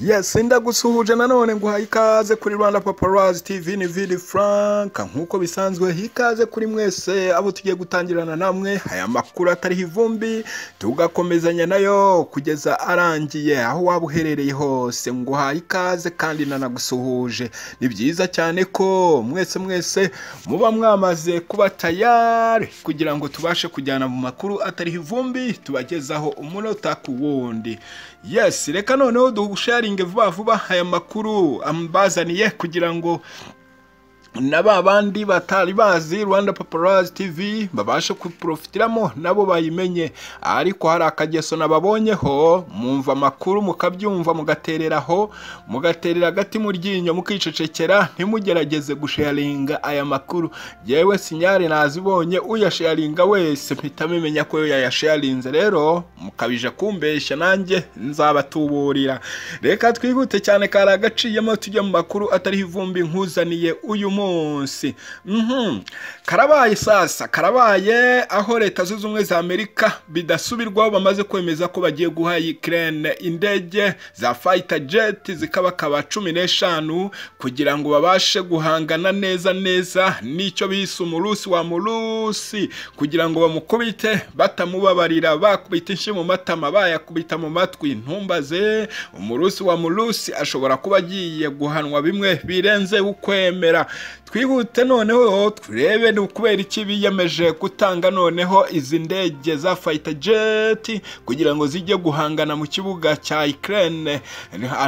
yes ndagusuhuje nanone nguhaye ikaze kuri rwanda paparazi tv ni vidi frank nk'uko bisanzwe ikaze kuri mwese abo tugiye gutangirana namwe aya makuru atariho ivumbi tugakomezanya nayo kugeza arangiye aho waba uherereye hose nguhaye ikaze kandi nanagusuhuje ni byiza cyane ko mwese mwese muba mwamaze kuba tayari kugira ngo tubashe kujyana mu makuru atariho ivumbi tubagezaho umunota ku wundi yes reka noneho dusharinge vuba vuba aya makuru ambazaniye kugira ngo na ba bandi batari bazi rwanda paparazi tv babashe kuporofitiramo nabo bayimenye ariko hari akageso nababonyeho mwumva amakuru mukabyumva mugatereraho mugaterera agati mu ryinyo mukicecekera ntimugerageze gusharinga aya makuru yewe sinyari nazibonye uyasharinga wese mpita mumenya ko yayasharinze rero mukabije kumbeshya nanjje nzabatuburira reka twihute cyane kari agaciyemo tujya mu makuru atariho ivumbi nkuzaniye uyu munsi munsi karabaye sasa karabaye aho leta zunze ubumwe za amerika bidasubirwaho bamaze kwemeza ko bagiye guha ikirere indege za fayita jeti zikabakaba cumi n'eshanu kugira ngo babashe guhangana neza neza n'icyo bise umurusi wa murusi kugira ngo bamukubite batamubabarira bakubita inshi mu matama bayakubita mu matwi ntumbaze umurusi wa murusi ashobora kuba agiye guhanwa bimwe birenze ukwemera twihute noneho turebe ni ukubera iki biyemeje gutanga noneho izi ndege za fayita jeti kugira ngo zijye guhangana mu kibuga cya ikirere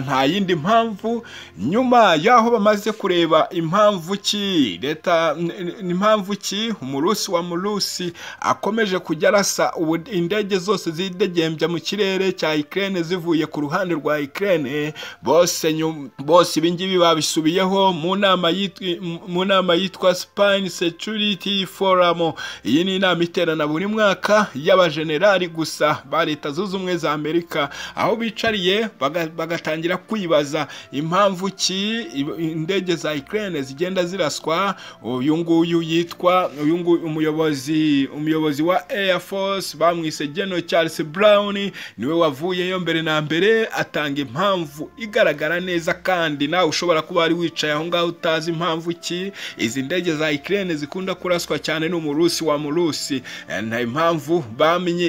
nta yindi mpamvu nyuma y'aho bamaze kureba impamvu ki leta impamvu ki umurusi wa murusi akomeje kujya arasa indege zose zidegembya mu kirere cya ikirere zivuye ku ruhande rwa ikirere bose bose ibingibi babisubiyeho mu nama yitwa mu nama yitwa Spain Security Forum iyi ni inama iterana buri mwaka y'abajenerali gusa ba leta zunze ubumwe za Amerika aho bicariye bagatangira kwibaza impamvu ki indege za Ukraine zigenda ziraswa uyu nguyu yitwa uyu nguyu umuyobozi umuyobozi wa Air Force bamwise General Charles Brown niwe wavuyeyo mbere na mbere atanga impamvu igaragara neza kandi nawe ushobora kuba wari wicaye aho ngaho utazi impamvu ki izi ndege za ikirere zikunda kuraswa cyane n'umurusi wa murusi nta impamvu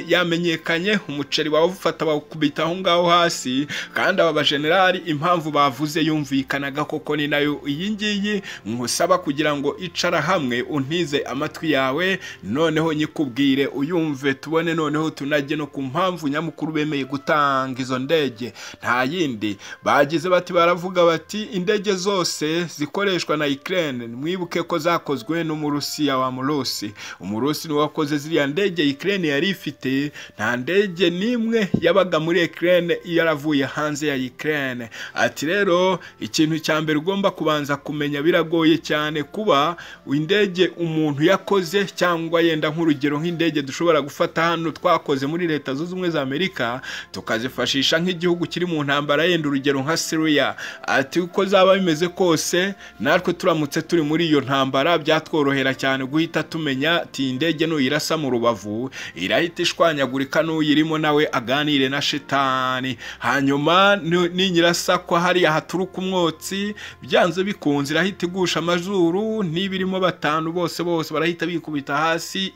yamenyekanye umuceri wawufata bawukubita aho ngaho hasi kandi aba bajenerali impamvu bavuze yumvikanaga koko ni nayo iyi ngiyi nkusaba kugira ngo icara hamwe untize amatwi yawe noneho nyikubwire uyumve tubone noneho tunajye no ku mpamvu nyamukuru bemeye gutanga izo ndege nta yindi bagize bati baravuga bati indege zose zikoreshwa na ikirere mwibuke ko zakozwe n'umurusiya wa murusi umurusi niwe wakoze ziriya ndege ikirere yari ifite nta ndege n'imwe yabaga muri ikirere iyo yaravuye hanze ya ikirere ati rero ikintu cya mbere ugomba kubanza kumenya biragoye cyane kuba indege umuntu yakoze cyangwa yenda nk'urugero nk'indege dushobora gufata hano twakoze muri leta zunze ubumwe za amerika tukazifashisha nk'igihugu kiri mu ntambara yenda urugero nka siriya ati uko zaba bimeze kose natwe turamutse turi muri iyo ntambara byatworohera cyane guhita tumenya ati indege nuyirasa mu rubavu irahita ishwanyagurika n'uyirimo nawe aganire na shitani hanyuma ninyirasa ko hariya haturuka umwotsi byanze bikunze irahita igusha amazuru n'ibirimo batanu bose bose barahita bikubita hasi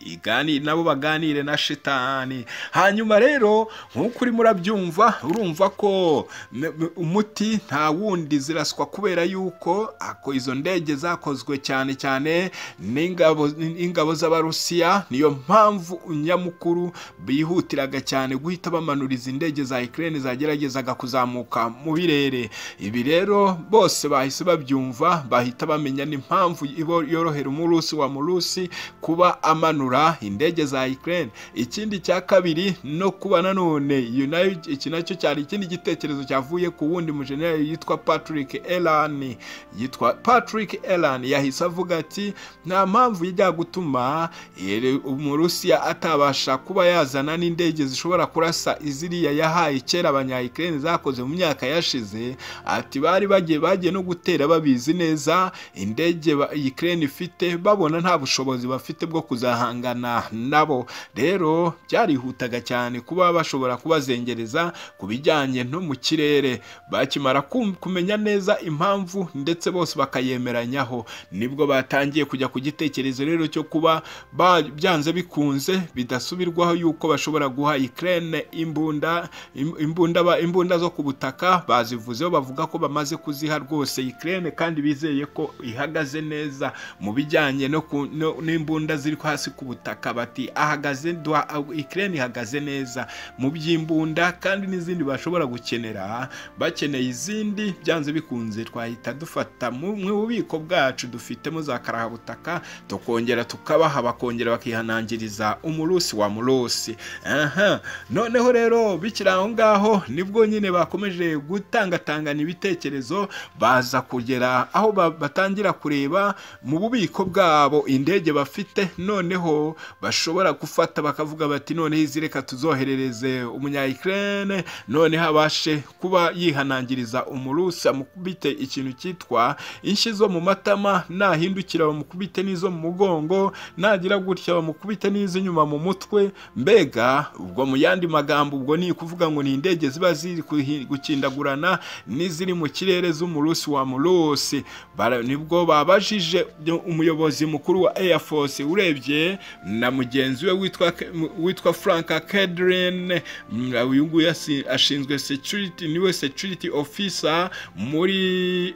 nabo baganire na shitani hanyuma rero nk'uko urimo urabyumva urumva ko umuti nta wundi ziraswa kubera yuko izo ndege zakozwe cyane cyane n'ingabo z'abarusiya niyo mpamvu nyamukuru bihutiraga cyane guhita bamanura izi ndege za ikirere zageragezaga kuzamuka mu birere ibi rero bose bahise babyumva bahita bamenya n'impamvu yorohera umurusi wa murusi kuba amanura indege za ikirere ikindi cya kabiri no kuba nanone iyo nayo iki nacyo cyari ikindi gitekerezo cyavuye ku wundi mujeneri yitwa patrick elani yitwa patrick Ella cyane yahise avuga ati nta mpamvu ijya gutuma ere- umurusiya atabasha kuba yazana n'indege zishobora kurasa iziriya yahaye kera abanyayikirere zakoze mu myaka yashize ati bari bagiye bagiye no gutera babizi neza indege ba- Ukraine ifite babona nta bushobozi bafite bwo kuzahangana nabo rero byarihutaga cyane kuba bashobora kubazengereza ku bijyanye no mu kirere bakimara kum- kumenya neza impamvu ndetse bose bakayemeranyaho nibwo batangiye kujya ku gitekerezo rero cyo kuba ba- byanze bikunze bidasubirwaho yuko bashobora guha Ukraine imbunda im- imbunda ba- imbunda zo ku butaka bazivuzeho bavuga ko bamaze kuziha rwose Ukraine kandi bizeye ko ihagaze neza mu bijyanye no ku- no- n'imbunda ziri hasi ku butaka bati ahagaze duha- Ukraine ihagaze neza mu by'imbunda kandi n'izindi bashobora gukenera bakeneye izindi byanze bikunze twahita dufata mu mu bubiko bwacu dufitemo za karahabutaka tukongera tukabaha bakongera bakihanangiriza umurusi wa murusi aha noneho rero bikiri aho ngaho nibwo nyine bakomeje gutangatangana ibitekerezo baza kugera aho ba- batangira kureba mu bubiko bwabo indege bafite noneho bashobora gufata bakavuga bati noneho izi reka tuzoherereze umunyayikirere noneho abashe kuba yihanangiriza umurusi amukubite ikintu cyitwa inshyi zo mu matama nahindukira bamukubite n'izo mu mugongo nagira gutya bamukubite n'iz'inyuma mu mutwe mbega ubwo mu yandi magambo ubwo ni ukuvuga ngo ni indege ziba ziri kuhi- gukindagurana n'iziri mu kirere z'umurusi wa murusi Bara- nibwo babajije byo- umuyobozi mukuru wa air force urebye na mugenzi we witwa Ke- mu- witwa frank kedrin uyu nguyu asi- ashinzwe security niwe security officer muri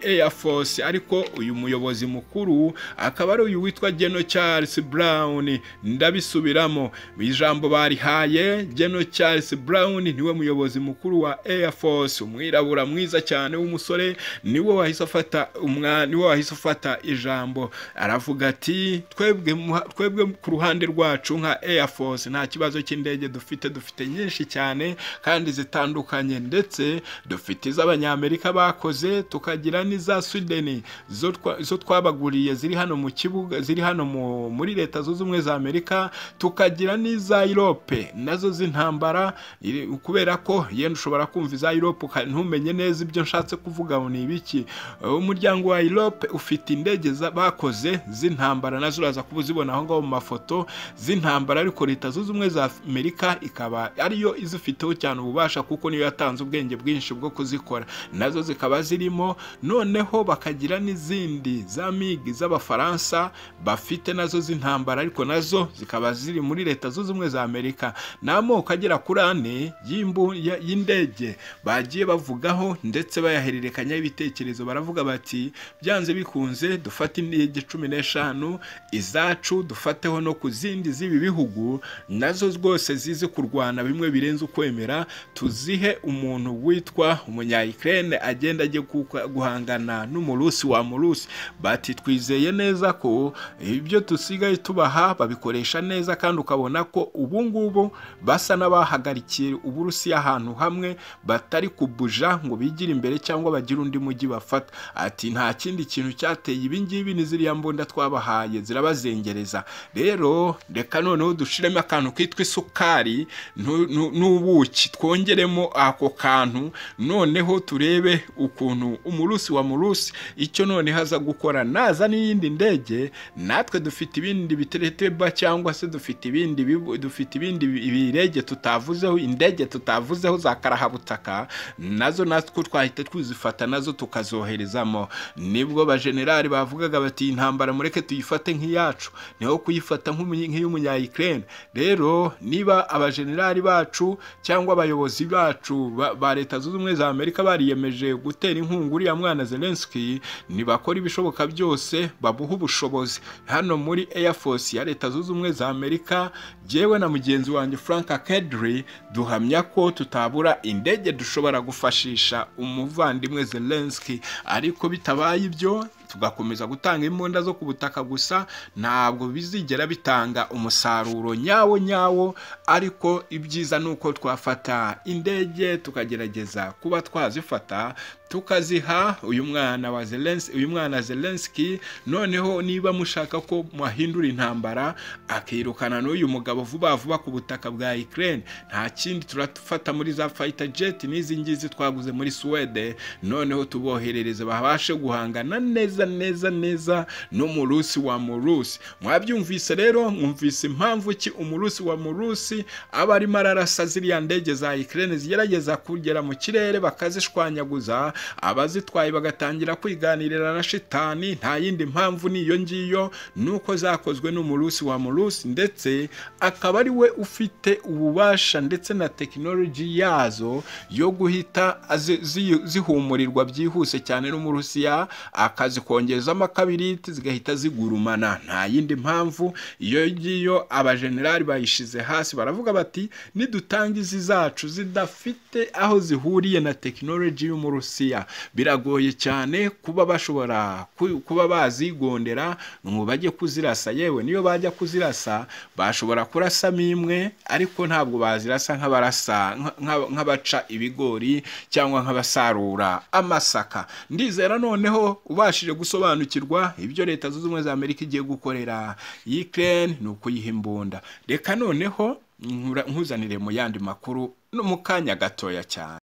air force ariko uyu muyobozi mukuru akaba ari uyu witwa geno charles brown ndabisubiramo ijambo barihaye geno charles brown niwe muyobozi mukuru wa air force umwirabura mwiza cyane w'umusore niwe wahise afata umwa niwe wahise afata ijambo aravuga ati twebwe muha- twebwe ku ruhande rwacu nka air force nta kibazo cy'indege dufite dufite nyinshi cyane kandi zitandukanye ndetse dufite iz'abanyamerika bakoze tukagira n'iza swideni zo twa- zo twabaguriye ziri hano mu kibuga ziri hano mu- muri leta zunze ubumwe za amerika tukagira n'iza irope nazo z'intambara iri- kubera ko yenda ushobora kumva iza irope uka- ntumenye neza ibyo nshatse kuvuga ngo ni ibiki umuryango wa irope ufite indege za- bakoze z'intambara nazo uraza kuba uzibona aho ngaho mu mafoto z'intambara ariko leta zunze ubumwe za amerika ikaba ariyo izifiteho cyane ububasha kuko niyo yatanze ubwenge bwinshi bwo kuzikora nazo zikaba zirimo noneho bakagira n'izindi za migi z'abafaransa bafite nazo z'intambara ariko nazo zikaba ziri muri leta zunze ubumwe za amerika ni amoko agera kuri ane y'imbu- ya- y'indege bagiye bavugaho ndetse bayahererekanyaho ibitekerezo baravuga bati byanze bikunze dufate indege cumi n'eshanu izacu dufateho no ku zindi z'ibi bihugu nazo rwose zizi kurwana bimwe birenze ukwemera tuzihe umuntu witwa umunyayikirene agenda ajye kuka- guhangana n'umurusi wa murusi bati twizeye neza ko ibyo dusigaye tubaha babikoresha neza kandi ukabona ko ubu ngubu basa n'abahagarikiye uburusiya ahantu hamwe batari kubuja ngo bigire imbere cyangwa bagire undi mujyi bafata ati nta kindi kintu cyateye ibi ngibi ni ziriya mbunda twabahaye zirabazengereza rero reka noneho dushiremo akantu kitwa isukari nu- nu- n'ubuki twongeremo ako kantu noneho turebe ukuntu umurusi wa murusi icyo noneho aza gukora naza n'iyindi ndege natwe dufite ibindi bitereteba cyangwa se dufite ibindi bibu- dufite ibindi bi- birege tutavuzeho indege tutavuzeho za karahabutaka nazo natwe twahita twizifata nazo tukazoherezamo nibwo bajenerali bavugaga bati iyi ntambara mureke tuyifate nk'iyacu niho kuyifata nk'umuny- nk'iy'umunyayikirene rero niba abajenerali bacu cyangwa abayobozi bacu ba ba leta zunze ubumwe za amerika bariyemeje gutera inkunga uriya mwana zelenski nibakora ibishoboka byose babuha ubushobozi hano muri air force ya leta zunze ubumwe za amerika jyewe na mugenzi wanjye frank kedri duhamya ko tutabura indege dushobora gufashisha umuvandimwe zelenski ariko bitabaye ibyo tugakomeza gutanga imbunda zo ku butaka gusa ntabwo bizigera bitanga umusaruro nyawo nyawo ariko ibyiza ni uko twafata indege tukagerageza kuba twazifata tukaziha uyu mwana wa Zelensky uyu mwana Zelensky noneho niba mushaka ko mwahindura intambara akirukana n'uyu mugabo vuba vuba ku butaka bwa Ukraine nta kindi turatufata muri za fighter jet n'izi ngizi twaguze muri Swede noneho tuboherereze babashe guhangana neza neza neza no mu Rusi wa Murusi mwabyumvise rero mwumvise impamvu ki umurusi wa Murusi aba arimo ararasa ziriya ndege za Ukraine zigerageza kugera mu kirere bakazishwanyaguza abazitwaye bagatangira kwiganirira na shitani nta yindi mpamvu niyo ngiyo nuko zakozwe n'umurusi wa murusi ndetse akaba ari we ufite ububasha ndetse na tekinoloji yazo yo guhita zi- zi- zihumurirwa byihuse cyane n'umurusiya akazikongezamo kabiriti zigahita zigurumana nta yindi mpamvu iyo ngiyo abajenerali bayishize hasi baravuga bati nidutanga izi zacu zidafite aho zihuriye na tekinoloji y'umurusiya biragoye cyane kuba bashobora ku- kuba bazigondera ngo bajye kuzirasa yewe niyo bajya kuzirasa bashobora kurasamo imwe ariko ntabwo bazirasa nk'abarasa nka- nka- nk'abaca ibigori cyangwa nk'abasarura amasaka ndizera noneho ubashije gusobanukirwa ibyo leta zunze ubumwe za amerika igiye gukorera Ukraine ni ukuyiha imbunda reka noneho nkura- nkuzanire mu yandi makuru no mu kanya gatoya cyane